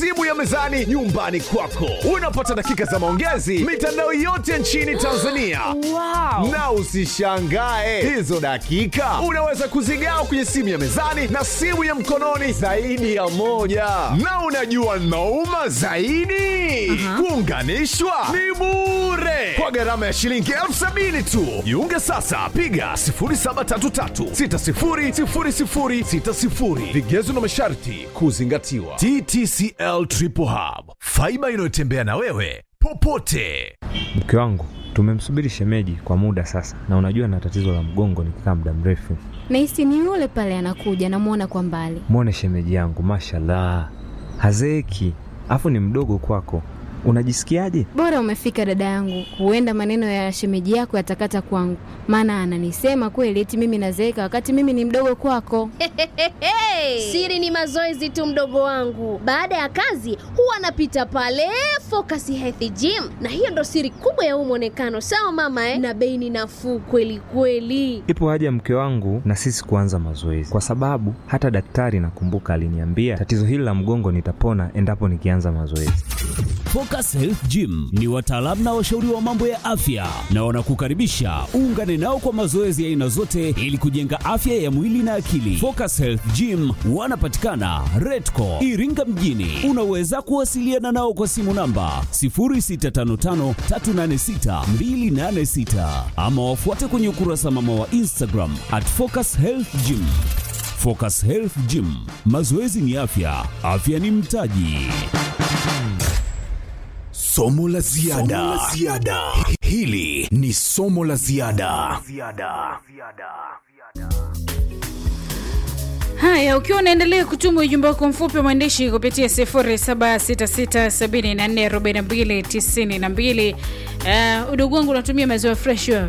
simu ya mezani nyumbani kwako. Unapata dakika za maongezi mitandao yote nchini Tanzania. Wow. Na usishangae hizo dakika unaweza kuzigawa kwenye simu ya mezani na simu ya mkononi zaidi ya moja. Na unajua nauma zaidi, kuunganishwa ni bure kwa gharama ya shilingi elfu sabini tu. Jiunge sasa, piga 0733600060. Vigezo na masharti kuzingatiwa. TTCL Triple Hub, faiba inayotembea na wewe popote. Mke wangu tumemsubiri shemeji kwa muda sasa, na unajua na tatizo la mgongo nikikaa muda mrefu. Nahisi ni yule pale anakuja, namwona kwa mbali. Mwone shemeji yangu, mashallah, hazeeki, afu ni mdogo kwako. Unajisikiaje? Bora umefika dada yangu, huenda maneno ya shemeji yako yatakata kwangu, maana ananisema kweli eti mimi nazeeka wakati mimi ni mdogo kwako. Siri ni mazoezi tu, mdogo wangu. Baada ya kazi huwa anapita pale Focus Health Gym, na hiyo ndo siri kubwa ya huu mwonekano. Sawa mama eh? Na bei ni nafuu kweli kweli. Ipo haja mke wangu na sisi kuanza mazoezi, kwa sababu hata daktari nakumbuka aliniambia tatizo hili la mgongo nitapona endapo nikianza mazoezi. Focus Health Gym ni wataalamu na washauri wa mambo ya afya na wanakukaribisha uungane nao kwa mazoezi ya aina zote ili kujenga afya ya mwili na akili. Focus Health Gym wanapatikana Redco Iringa mjini. Unaweza kuwasiliana nao kwa simu namba 0655386286 ama wafuate kwenye ukurasa mama wa Instagram at Focus Health Gym. Focus Health Gym, mazoezi ni afya, afya ni mtaji. Somo la ziada. Hili ni somo la ziada. Haya, ukiwa unaendelea kutuma ujumbe wako mfupi wa maandishi kupitia 0766744292 uh, udogo wangu unatumia maziwa fresh wewe?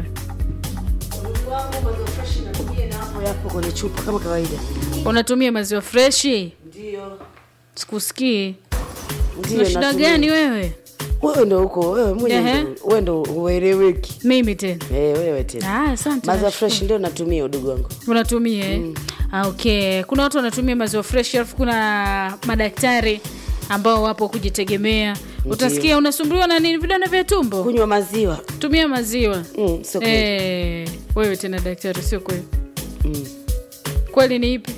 yapo kwenye chupa kama kawaida. Unatumia maziwa freshi? Ndio. Sikusikii. Ndio. Una shida natumia. gani wewe? Wewe ndo uko wewe mwenyewe Ehe. ndo- wewe ndo ueleweki. Mimi tena. Eh, wewe tena. Ah, asante. Maziwa nashukuru. fresh ndio natumia udugu wangu. unatumia eh? Ah, okay. Kuna watu wanatumia maziwa fresh, alafu kuna madaktari ambao wapo kujitegemea. Utasikia unasumbuliwa na nini, vidonda vya tumbo, Kunywa maziwa. tumia maziwa. Mm, sio kweli. Eh, wewe tena daktari, sio kweli. Mm. Kweli ni ipi?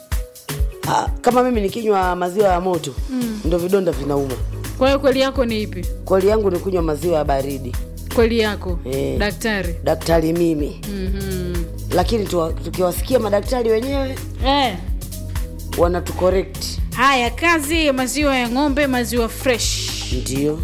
Ah, kama mimi nikinywa maziwa ya moto Mm. ndo vidonda vinauma. Kwa hiyo kweli yako ni ipi? Kweli yangu ni kunywa maziwa ya baridi. Kweli yako Eh. daktari. Daktari mimi. Mhm. Lakini tuwa- tukiwasikia madaktari wenyewe Eh. wanatucorrect. Haya, kazi ya maziwa ya ng'ombe, maziwa fresh. Ndio.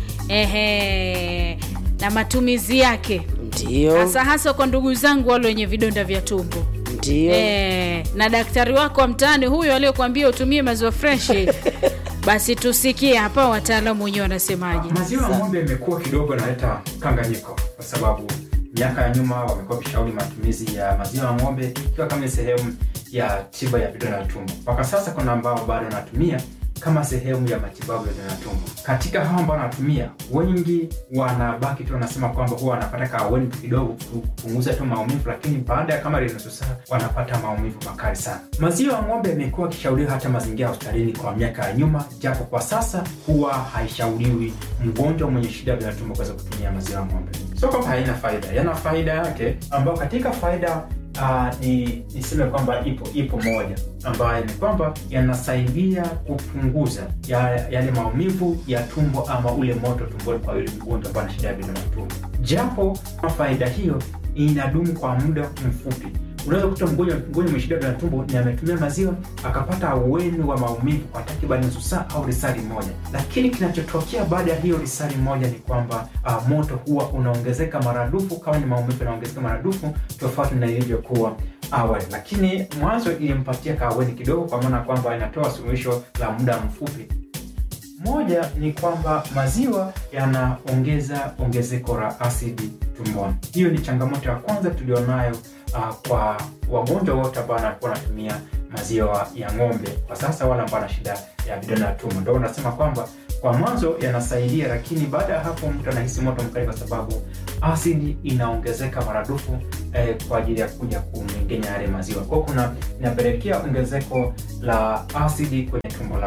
Ehe. Na matumizi yake Ndio. hasa hasa kwa ndugu zangu wale wenye vidonda vya tumbo. Ndio. Eh, na daktari wako wa mtaani huyo aliyokuambia utumie maziwa freshi basi tusikie hapa wataalamu wenyewe wanasemaje. Maziwa ya ng'ombe imekuwa kidogo inaleta kanganyiko, kwa sababu miaka ya nyuma wamekuwa wakishauri matumizi ya maziwa ya ng'ombe ikiwa kama ni sehemu ya tiba ya vidonda vya tumbo. Mpaka sasa kuna ambao bado wanatumia kama sehemu ya matibabu ya vidonda vya tumbo. Katika hao ambao wanatumia, wengi wanabaki tu wanasema kwamba huwa wanapata kaweni tu kidogo kupunguza tu maumivu, lakini baada ya kama nusu saa wanapata maumivu makali sana. Maziwa ya ng'ombe yamekuwa yakishauriwa hata mazingira ya hospitalini kwa miaka ya nyuma, japo kwa sasa huwa haishauriwi mgonjwa mwenye shida ya vidonda vya tumbo kuweza kutumia maziwa ya ng'ombe. Sio kwamba haina faida, yana faida yake, ambayo katika faida uh, ni niseme kwamba ipo ipo moja ambayo ni kwamba yanasaidia kupunguza ya- yale maumivu ya tumbo ama ule moto tumboni kwa yule mgonjwa ambaye ana shida ya vidonda vya tumbo, japo faida hiyo inadumu kwa muda mfupi. Unaweza kukuta mgonjwa mgonjwa mwenye shida ya vidonda vya tumbo ni ametumia maziwa akapata ahueni wa maumivu kwa takriban nusu saa au risali moja, lakini kinachotokea baada ya hiyo risali moja ni kwamba uh, moto huwa unaongezeka maradufu, kama ni maumivu yanaongezeka maradufu tofauti na ilivyokuwa awali, lakini mwanzo ilimpatia kaweni kidogo, kwa maana kwamba inatoa suluhisho la muda mfupi. Moja ni kwamba maziwa yanaongeza ongezeko la asidi tumboni. Hiyo ni changamoto ya kwanza tulionayo uh, kwa wagonjwa wote ambao wanakuwa wanatumia maziwa ya ng'ombe kwa sasa, wale ambao wana shida ya vidonda vya tumbo. Ndio unasema kwamba kwa mwanzo yanasaidia, lakini baada ya hapo mtu anahisi moto mkali, kwa sababu asidi inaongezeka maradufu eh, kwa ajili ya kuja kumengenya yale maziwa. Kwa hiyo kuna inapelekea ongezeko la asidi kwenye tumbo lako.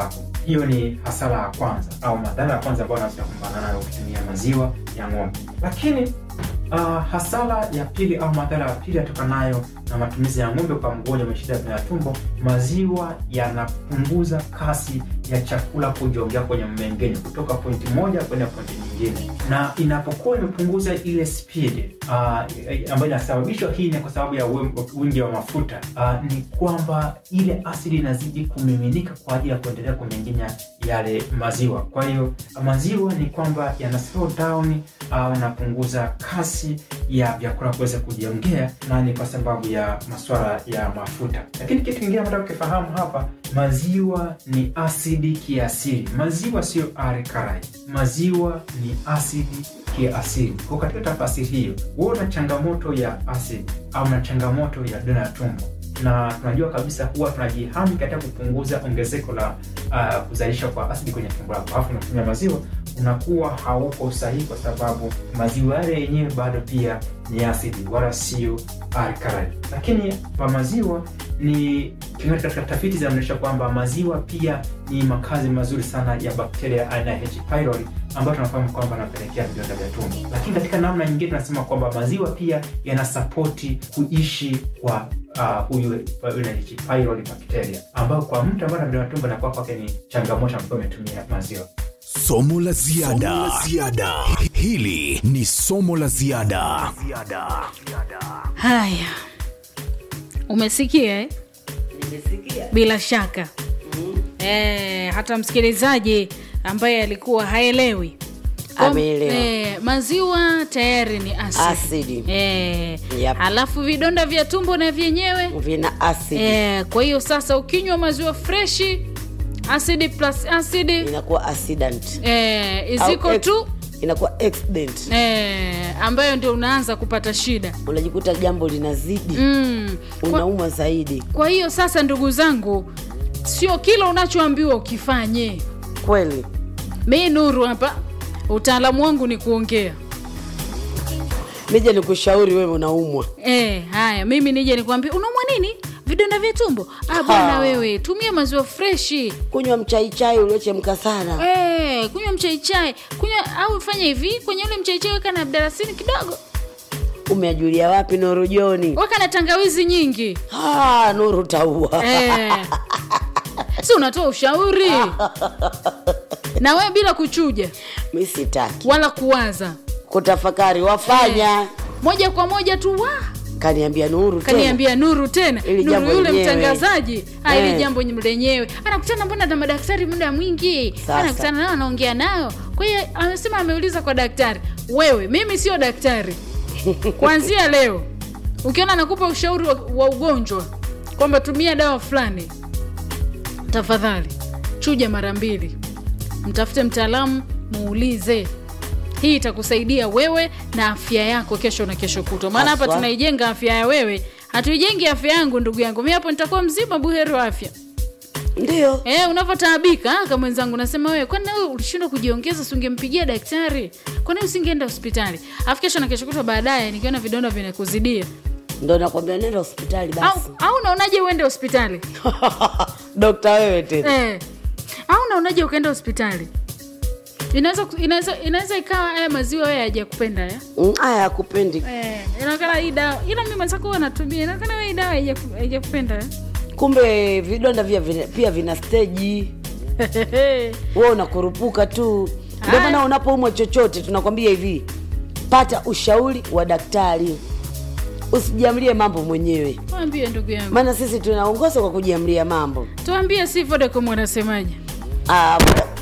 hiyo ni hasara ya kwanza au madhara ya kwanza ambayo unaweza kumbana nayo ukitumia maziwa ya ng'ombe lakini uh, hasara ya pili au madhara ya pili yatokanayo na matumizi ya ng'ombe kwa mgonjwa mwenye shida ya tumbo maziwa yanapunguza kasi ya chakula kujiongea kwenye mmeng'enyo kutoka pointi moja kwenda pointi nyingine na inapokuwa imepunguza ile speed uh, ambayo inasababishwa hii ni kwa sababu ya uwe- wingi wa mafuta uh, ni kwamba ile asidi inazidi kumiminika kwa ajili ya kuendelea kumengenya yale maziwa kwa hiyo maziwa ni kwamba yana slow down au yanapunguza kasi ya vyakula kuweza kujiongea na ni kwa sababu ya maswala ya mafuta lakini kitu kingine ambacho ukifahamu hapa maziwa ni asidi kiasili maziwa sio alkali maziwa ni asidi kiasili kwa katika tafasiri hiyo huwa una changamoto ya asidi au na changamoto ya dona ya tumbo na tunajua kabisa huwa tunajihami katika kupunguza ongezeko la uh, kuzalisha kwa asidi kwenye tumbo lako alafu unatumia maziwa unakuwa hauko sahihi kwa sababu maziwa yale yenyewe bado pia ni asidi wala sio alkali lakini kwa maziwa ni kimeona katika tafiti zinaonyesha kwamba maziwa pia ni makazi mazuri sana ya bakteria aina ya H. pylori ambayo tunafahamu kwamba anapelekea vidonda vya tumbo lakini katika namna nyingine tunasema kwamba maziwa pia yanasapoti kuishi kwa uh, huyu yule H. pylori bakteria ambayo kwa mtu ambaye ana vidonda vya tumbo inakuwa kwake ni changamoto ambayo ametumia maziwa somo la ziada hili ni somo la ziada haya umesikia eh? bila shaka eh, hata msikilizaji ambaye alikuwa haelewi Kwa- Ameelewa. eh, maziwa tayari ni asidi, Asidi. Eh, Yep. alafu vidonda vya tumbo na vyenyewe vina asidi eh, kwa hiyo sasa ukinywa maziwa freshi asidi plus asidi inakuwa accident eh, Au iziko ex- tu inakuwa accident eh, ambayo ndio unaanza kupata shida unajikuta jambo linazidi mm. kwa, unaumwa zaidi kwa hiyo sasa ndugu zangu sio kila unachoambiwa ukifanye kweli mi nuru hapa utaalamu wangu ni kuongea nije nikushauri wewe unaumwa e, haya mimi nije nikwambia unaumwa nini vidonda vya tumbo ah, bwana Ha. wewe tumia maziwa freshi kunywa mchaichai uliochemka sana e, kunywa mchaichai kunywa au fanya hivi kwenye ule mchaichai weka na abdarasini kidogo umeajulia wapi nuru joni weka na tangawizi nyingi Ah, nuru taua e. si unatoa ushauri na wewe bila kuchuja mi sitaki wala kuwaza kutafakari wafanya moja kwa moja tu wa kaniambia nuru tena. kaniambia nuru tena Ili nuru jambo yule lenyewe. mtangazaji ah, ili Eh. jambo lenyewe anakutana mbona na madaktari muda mwingi Sasa. anakutana nao anaongea nao kwa hiyo amesema ameuliza kwa daktari wewe mimi sio daktari kuanzia leo ukiona nakupa ushauri wa, wa ugonjwa kwamba tumia dawa fulani tafadhali chuja mara mbili mtafute mtaalamu muulize hii itakusaidia wewe na afya yako kesho na kesho kutwa maana hapa Haswa. tunaijenga afya ya wewe hatuijengi afya yangu ndugu yangu mi hapo nitakuwa mzima buheri wa afya ndio Eh, unavyotaabika kama mwenzangu nasema wewe kwani wewe ulishindwa kujiongeza si ungempigia daktari kwani usingeenda hospitali afu kesho na kesho kutwa baadaye nikiona vidonda vinakuzidia ndo nakwambia nenda hospitali au, basi au unaonaje uende hospitali dokta wewe tena eh. au unaonaje ukaenda hospitali inaweza inaweza inaweza ikawa haya maziwa wewe hajakupenda ya Mm, aya akupendi eh, inaonekana hii dawa ila mimi mwenzako huwa natumia inaonekana wewe hii dawa haijaku- haijakupenda ya kumbe vidonda vya vina, pia vina steji wewe unakurupuka tu ndio maana unapoumwa chochote tunakwambia hivi pata ushauri wa daktari usijiamlie mambo mwenyewe mwambie ndugu yangu maana sisi tunaongoza kwa kujiamlia mambo tuambie si vodacom wanasemaje ah,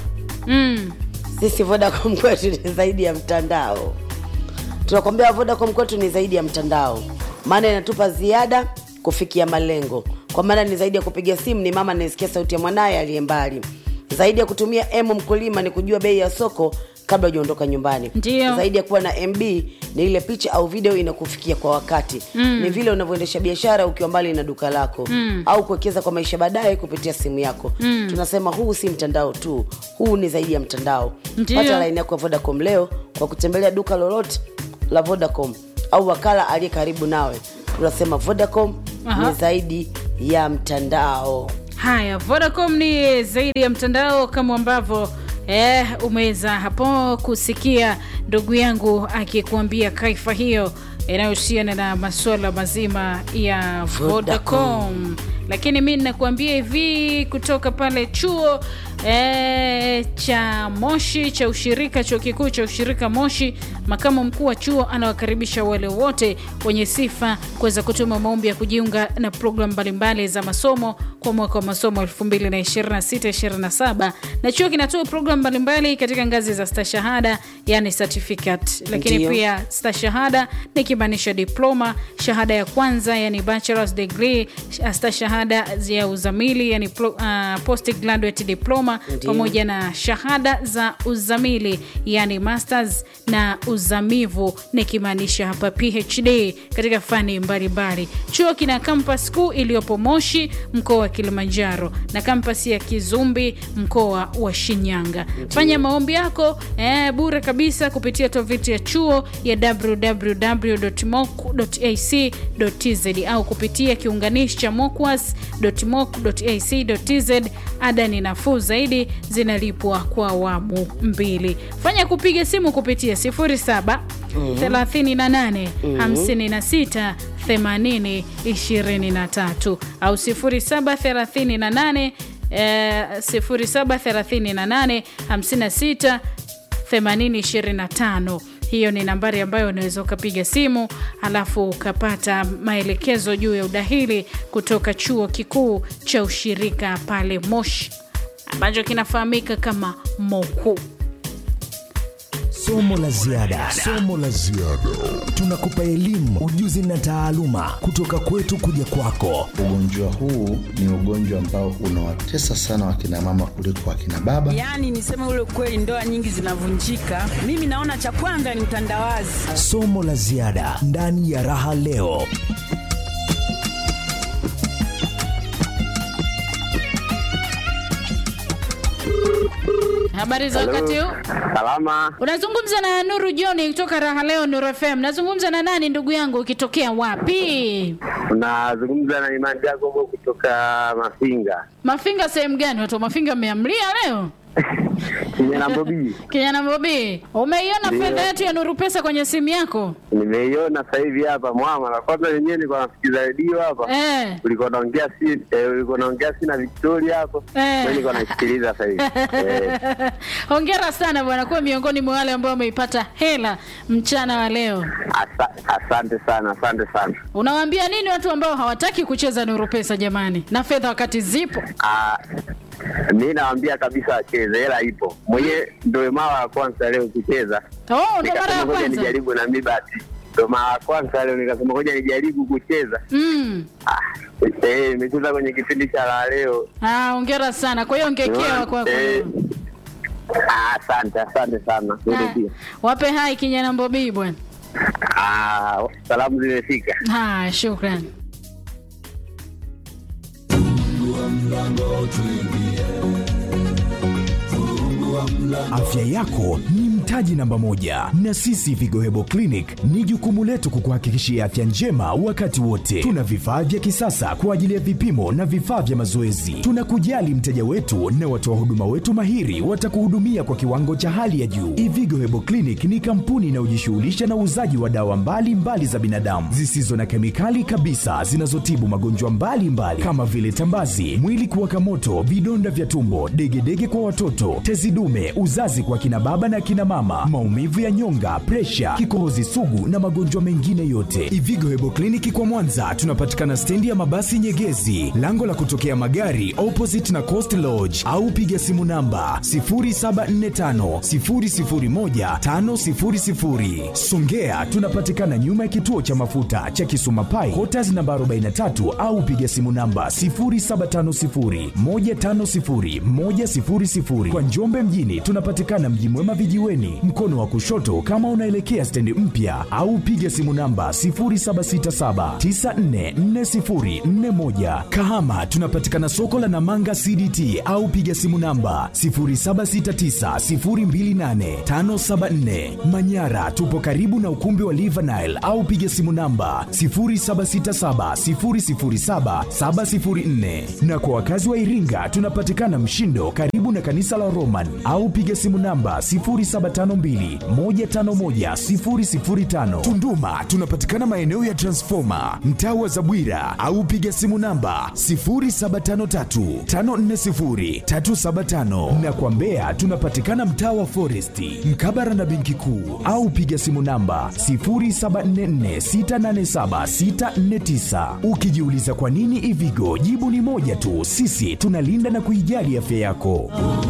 mm. sisi vodacom kwetu ni zaidi ya mtandao tunakwambia vodacom kwetu ni zaidi ya mtandao maana inatupa ziada kufikia malengo kwa maana ni zaidi ya kupiga simu ni mama anayesikia sauti ya mwanaye aliye mbali zaidi ya kutumia m mkulima ni kujua bei ya soko kabla hujaondoka nyumbani Ndio. zaidi ya kuwa na mb ni ile picha au video inakufikia kwa wakati mm. ni vile unavyoendesha biashara ukiwa mbali na duka lako mm. au kuwekeza kwa maisha baadaye kupitia simu yako mm. tunasema huu si mtandao tu huu ni zaidi ya mtandao Ndio. pata laini yako ya vodacom leo kwa kutembelea duka lolote la vodacom au wakala aliye karibu nawe tunasema vodacom Aha. ni zaidi ya mtandao Haya, Vodacom ni zaidi ya mtandao kama ambavyo eh, umeweza hapo kusikia ndugu yangu akikuambia kaifa hiyo inayohusiana na masuala mazima ya Vodacom. Lakini mi nakuambia hivi kutoka pale chuo e, cha Moshi cha ushirika, chuo kikuu cha ushirika Moshi, makamu mkuu wa chuo anawakaribisha wale wote wenye sifa kuweza kutuma maombi ya kujiunga na programu mbalimbali za masomo kwa mwaka wa masomo 2026-27 na chuo kinatoa programu mbalimbali katika ngazi za stashahada, yani certificate, lakini Ndiyo. pia stashahada ni kimaanisha diploma, shahada ya kwanza yani bachelor's degree, stashahada ya uzamili yani pro, uh, postgraduate diploma Ndiyo. pamoja na shahada za uzamili yani masters na uzamivu nikimaanisha hapa PhD katika fani mbalimbali. Chuo kina kampas kuu iliyopo Moshi mkoa wa Kilimanjaro na kampas ya Kizumbi mkoa wa Shinyanga. Fanya maombi yako eh, bure kabisa kupitia tovuti ya chuo ya www.moc.ac.tz au kupitia kiunganishi cha mocwas.moc.ac.tz. Ada ni nafuu zaidi, zinalipwa kwa awamu mbili. Fanya kupiga simu kupitia 07 38 56 80 23 au 0738 eh, 0738 56 8025 hiyo ni nambari ambayo unaweza ukapiga simu halafu ukapata maelekezo juu ya udahili kutoka chuo kikuu cha ushirika pale Moshi ambacho kinafahamika kama MOKU. Somo la ziada, somo la ziada. Tunakupa elimu, ujuzi na taaluma kutoka kwetu kuja kwako. Ugonjwa huu ni ugonjwa ambao unawatesa sana wakina mama kuliko wakina baba. Yaani niseme ule ukweli, ndoa nyingi zinavunjika. Mimi naona cha kwanza ni utandawazi. Somo la ziada ndani ya Raha Leo. Habari za wakati huu? Salama, Unazungumza na Nuru John kutoka Raha Leo Nuru FM. Nazungumza na nani ndugu yangu, ukitokea wapi? unazungumza na Imani Jacobo kutoka Mafinga Mafinga sehemu gani? Watu wa Mafinga mmeamlia leo? kijana Bobi. Kijana Bobi, umeiona Ndio. fedha yetu ya Nuru Pesa kwenye simu yako? Nimeiona sasa hivi hapa mwama la kwanza wenyewe nilikuwa nasikiza redio hapa Eh. ulikuwa naongea si eh, ulikuwa naongea si na Victoria hapo Eh. mimi nilikuwa naisikiliza sasa hivi eh. Hongera sana bwana, kuwa miongoni mwa wale ambao wameipata hela mchana wa leo. Asa, asante sana, asante sana. Unawaambia nini watu ambao hawataki kucheza Nuru Pesa jamani, na fedha wakati zipo? Ah, mi nawaambia kabisa wacheze, hela ipo. Mwenyewe ndio mara ya kwanza leo kucheza, Oh, ndo mara nikasema ya ngoja kwanza. nijaribu na mi basi, ndio mara ya kwanza leo nikasema ngoja nijaribu kucheza. Mm. Eh, nimecheza kwenye kipindi cha la leo. Ah, hongera sana. Kwa hiyo ongekewa kwako. Eh, ah, Asante, asante sana. Wewe Ah, pia. Wape hai kijana Mbobii bwana. Ah, salamu zimefika. Haya, shukrani. Afya yako ni mtaji namba moja, na sisi Vigo Hebo Clinic ni jukumu letu kukuhakikishia afya njema wakati wote. Tuna vifaa vya kisasa kwa ajili ya vipimo na vifaa vya mazoezi. Tunakujali mteja wetu na watoa huduma wetu mahiri watakuhudumia kwa kiwango cha hali ya juu. Ivigo Hebo Clinic ni kampuni inayojishughulisha na uuzaji wa dawa mbalimbali mbali za binadamu zisizo na kemikali kabisa zinazotibu magonjwa mbalimbali kama vile tambazi, mwili kuwaka moto, vidonda vya tumbo, degedege kwa watoto, tezi dume, uzazi kwa kina baba na kina mama, maumivu ya nyonga, presha, kikohozi sugu na magonjwa mengine yote. Ivigo Hebo Kliniki kwa Mwanza tunapatikana stendi ya mabasi Nyegezi, lango la kutokea magari opposite na Coast Lodge, au piga simu namba 0745 001 500. Songea tunapatikana nyuma ya kituo cha mafuta cha Kisuma Pai, Quarters namba 43 au piga simu namba 0750 150 100. Kwa Njombe mjini tunapatikana Mji Mwema vijiweni, mlangoni, mkono wa kushoto kama unaelekea stendi mpya, au piga simu namba 0767944041. Kahama tunapatikana soko la Namanga CDT au piga simu namba 0769028574. Manyara tupo karibu na ukumbi wa Livanile au piga simu namba 0767007704. Na kwa wakazi wa Iringa tunapatikana Mshindo karibu na kanisa la Roman au piga simu namba 0752151005. Tunduma tunapatikana maeneo ya Transformer mtaa wa Zabwira au piga simu namba 0753540375 na kwa Mbeya tunapatikana mtaa wa Foresti mkabara na benki kuu au piga simu namba 0744687649. Ukijiuliza kwa nini Ivigo, jibu ni moja tu, sisi tunalinda na kuijali afya yako.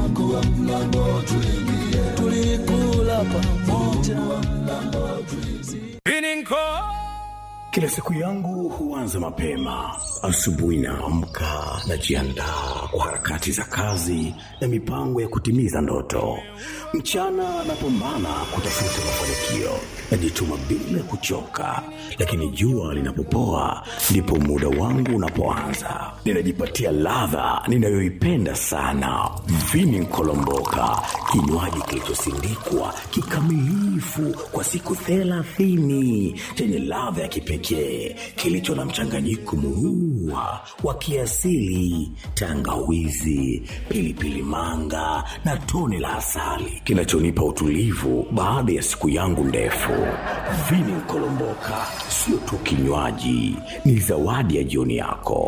Kila siku yangu huanza mapema. Asubuhi naamka, najiandaa kwa harakati za kazi na mipango ya kutimiza ndoto. Mchana napambana kutafuta mafanikio, najituma bila kuchoka, lakini jua linapopoa ndipo muda wangu unapoanza. Ninajipatia ladha ninayoipenda sana, vini nkolomboka, kinywaji kilichosindikwa kikamilifu kwa siku thelathini chenye ladha ya kipekee kilicho na mchanganyiko muua wa kiasili, tangawizi, pilipili manga na tone la asali kinachonipa utulivu baada ya siku yangu ndefu. Vini Nkolomboka sio tu kinywaji, ni zawadi ya jioni yako.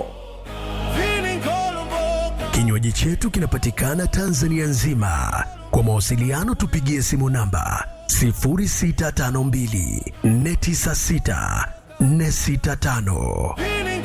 Kinywaji chetu kinapatikana Tanzania nzima. Kwa mawasiliano tupigie simu namba 0652 496 465.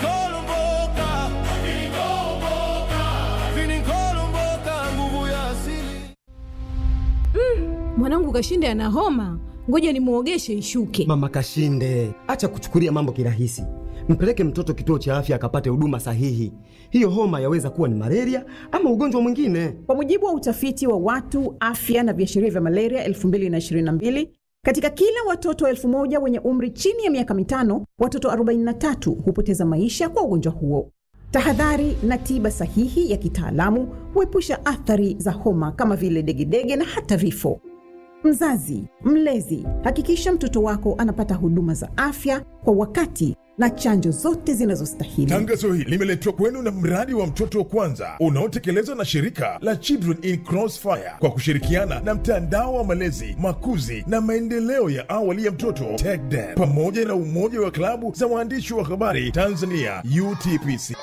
Mwanangu Kashinde ana homa, ngoja nimwogeshe ishuke. Mama Kashinde, acha kuchukulia mambo kirahisi. Mpeleke mtoto kituo cha afya akapate huduma sahihi. Hiyo homa yaweza kuwa ni malaria ama ugonjwa mwingine. Kwa mujibu wa utafiti wa watu afya na viashiria vya malaria 2022 katika kila watoto elfu moja wenye umri chini ya miaka mitano, watoto 43 hupoteza maisha kwa ugonjwa huo. Tahadhari na tiba sahihi ya kitaalamu huepusha athari za homa kama vile degedege na hata vifo. Mzazi, mlezi, hakikisha mtoto wako anapata huduma za afya kwa wakati na chanjo zote zinazostahili. Tangazo hili limeletwa kwenu na mradi wa mtoto wa kwanza unaotekelezwa na shirika la Children in Crossfire kwa kushirikiana na mtandao wa malezi, makuzi na maendeleo ya awali ya mtoto TECDEM pamoja na umoja wa klabu za waandishi wa habari Tanzania UTPC.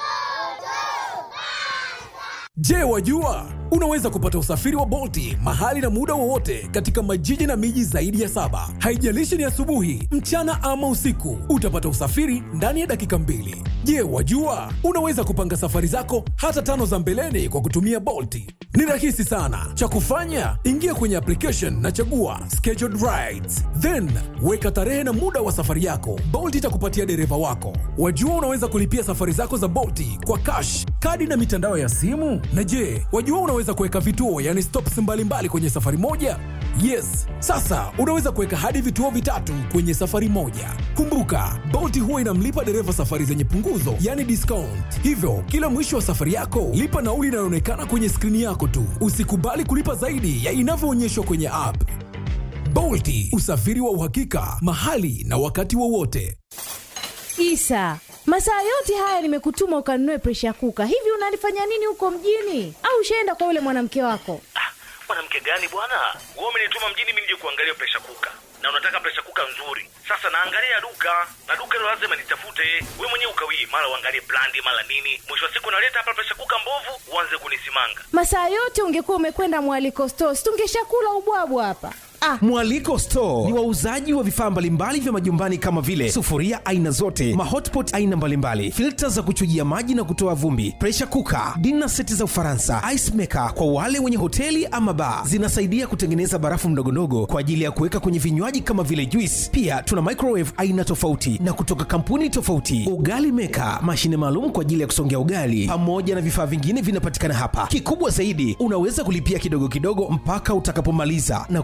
Je, wajua unaweza kupata usafiri wa Bolti mahali na muda wowote katika majiji na miji zaidi ya saba. Haijalishi ni asubuhi, mchana ama usiku, utapata usafiri ndani ya dakika mbili. Je, wajua unaweza kupanga safari zako hata tano za mbeleni kwa kutumia Bolti? Ni rahisi sana. Cha kufanya, ingia kwenye application na chagua scheduled rides, then weka tarehe na muda wa safari yako. Bolt itakupatia dereva wako. Wajua unaweza kulipia safari zako za Bolti kwa cash, kadi na mitandao ya simu. Na je, wajua unaweza kuweka vituo, yani stops mbalimbali kwenye safari moja? Yes, sasa unaweza kuweka hadi vituo vitatu kwenye safari moja. Kumbuka, Bolt huwa inamlipa dereva safari zenye punguzo, yani discount. Hivyo kila mwisho wa safari yako lipa nauli inayoonekana kwenye skrini yako tu. Usikubali kulipa zaidi ya inavyoonyeshwa kwenye app. Bolti, usafiri wa uhakika mahali na wakati wowote. Isa, masaa yote haya nimekutuma ukanunue presha kuka. Hivi unalifanya nini huko mjini? Au ushaenda kwa yule mwanamke wako? mwanamke gani bwana wewe umenituma mjini mimi nije kuangalia presha kuka na unataka presha kuka nzuri sasa naangalia duka na duka hilo lazima nitafute we mwenyewe ukawii mara uangalie brandi mara nini mwisho wa siku naleta hapa presha kuka mbovu uanze kunisimanga Masaa yote ungekuwa umekwenda mwaliko stores, tungeshakula ubwabwa hapa. Ah, Mwaliko Store ni wauzaji wa vifaa mbalimbali vya majumbani kama vile sufuria aina zote, mahotpot aina mbalimbali, filta za kuchujia maji na kutoa vumbi, pressure cooker, dinner seti za Ufaransa, ice maker kwa wale wenye hoteli ama bar. Zinasaidia kutengeneza barafu mdogondogo kwa ajili ya kuweka kwenye vinywaji kama vile juice. Pia tuna microwave aina tofauti na kutoka kampuni tofauti, ugali maker, mashine maalum kwa ajili ya kusongea ugali, pamoja na vifaa vingine vinapatikana hapa. Kikubwa zaidi, unaweza kulipia kidogo kidogo mpaka utakapomaliza na kupewa kifaa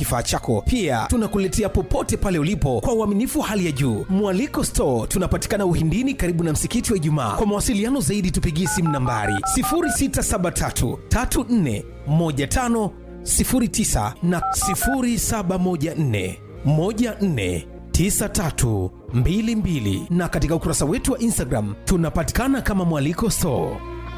kifaa chako pia tunakuletea popote pale ulipo kwa uaminifu hali ya juu mwaliko store tunapatikana uhindini karibu na msikiti wa ijumaa kwa mawasiliano zaidi tupigie simu nambari 673 34 15 09 na 0714 14 9322 na katika ukurasa wetu wa instagram tunapatikana kama mwaliko store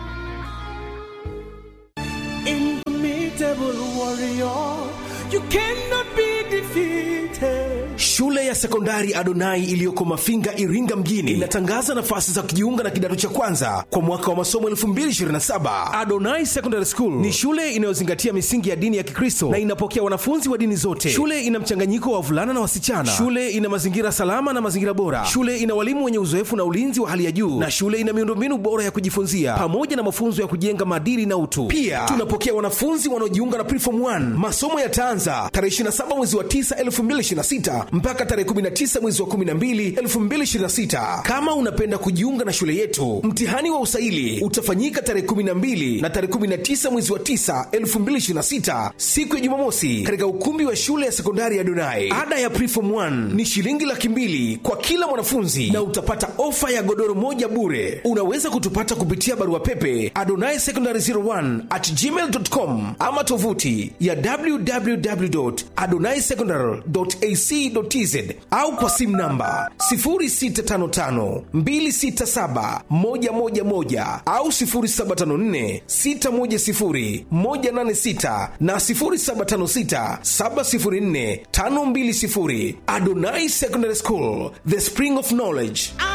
Indomitable warrior, you cannot be defeated. Shule ya sekondari Adonai iliyoko Mafinga, Iringa mjini inatangaza nafasi za kujiunga na kidato cha kwanza kwa mwaka wa masomo 2027. Adonai Secondary School ni shule inayozingatia misingi ya dini ya Kikristo na inapokea wanafunzi wa dini zote. Shule ina mchanganyiko wa wavulana na wasichana. Shule ina mazingira salama na mazingira bora. Shule ina walimu wenye uzoefu na ulinzi wa hali ya juu, na shule ina miundombinu bora ya kujifunzia pamoja na mafunzo ya kujenga maadili na utu. Pia tunapokea wanafunzi wanaojiunga na Preform 1. Masomo yataanza tarehe 27 mwezi wa 9 2026 mpaka tarehe 19 mwezi wa 12 2026. Kama unapenda kujiunga na shule yetu, mtihani wa usaili utafanyika tarehe 12 na tarehe 19 mwezi wa 9 2026, siku ya Jumamosi, katika ukumbi wa shule ya sekondari ya Donai. Ada ya Preform 1 ni shilingi laki mbili kwa kila mwanafunzi na utapata ofa ya godoro moja bure. Unaweza kutupata kupitia barua pepe adonai secondary 01 at gmail.com ama tovuti ya www.adonaisecondary.ac.tz au kwa simu namba 0655267111 au 0754610186 na 0756704520. Adonai Secondary School, the spring of knowledge.